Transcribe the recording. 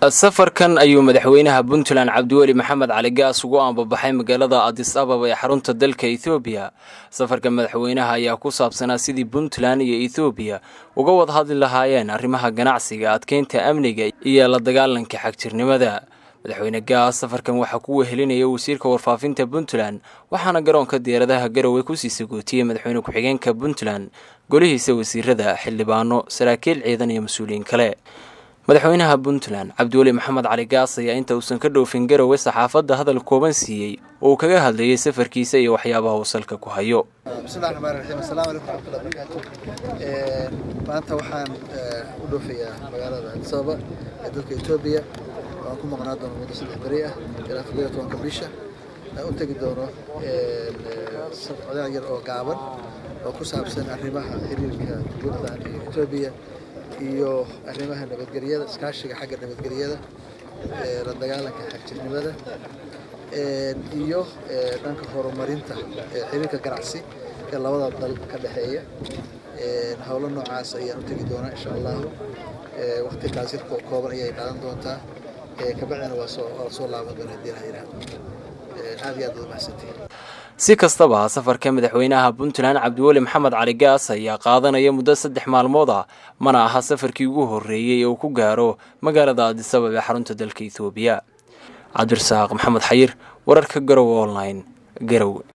safarkan ayuu madaxweynaha puntland cabdiweli maxamed cali gaas ugu aanbabaxay magaalada adis ababa ee xarunta dalka ethoobiya safarka madaxweynaha ayaa ku saabsanaa sidii puntland iyo ethoobiya uga wada hadli lahaayeen arrimaha ganacsiga adkeynta amniga iyo la dagaalanka xagjirnimada madaxweyne gaas safarkan waxaa ku wehelinaya wasiirka warfaafinta puntland waxaana garoonka diyaaradaha garowe kusii sagootiyey madaxweyne ku-xigeenka puntland golihiisa wasiirada xildhibaano saraakiil ciidan iyo mas-uuliyiin kale madaxweynaha puntland cabdiweli maxamed cali gaas ayaa inta uusan ka dhoofin garowe saxaafadda hadal kooban siiyey oo uu kaga hadlayay safarkiisa iyo waxyaabaha uu salka ku hayo bismillahi raxmaan raxiim assalaamu calaykum waraxmatullahi barakaatu maanta waxaan u dhoofayaa magaalada addis ababa ee dalka etoobiya waan ku maqnaa doono muddo saddex beri ah ilaa afar iyo tobanka bisha aan u tegi doono socdaal yar oo gaaban oo ku saabsan arrimaha xiriirka puntland iyo etoobiya iyo arrimaha nabadgelyada iskaashiga xagga nabadgelyada la dagaalanka xagjirnimada iyo dhanka horumarinta xiriirka ganacsi ee labada dal ka dhexeeya howlo noocaas ayaan u tegi doonaa insha allahu waqti kaasir kooban ayay qaadan doontaa kabacdina waa soo soo laaban doona hadii la yidhahdo aad iyo aad baad mahadsantihin si kastaba safarka madaxweynaha puntland cabdiweli maxamed cali gaas ayaa qaadanaya muddo saddex maalmood ah mana aha safarkii ugu horreeyey ee uu ku gaaro magaalada adisabab ee xarunta dalka ethoobiya cabdirasaaq maxamed xayir wararka garowe online garowe